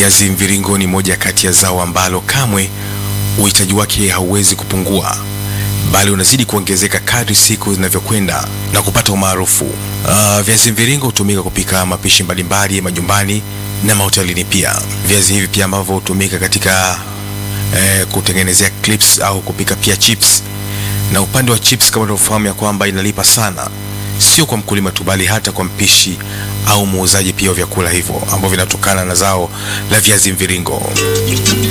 Viazi mviringo ni moja kati ya zao ambalo kamwe uhitaji wake hauwezi kupungua, bali unazidi kuongezeka kadri siku zinavyokwenda na kupata umaarufu. Uh, viazi mviringo hutumika kupika mapishi mbalimbali majumbani na mahotelini pia. Viazi hivi pia ambavyo hutumika katika eh, kutengenezea clips au kupika pia chips. Na upande wa chips, kama tunavyofahamu ya kwamba inalipa sana, sio kwa mkulima tu, bali hata kwa mpishi au muuzaji pia wa vyakula hivyo ambavyo vinatokana na zao la viazi mviringo.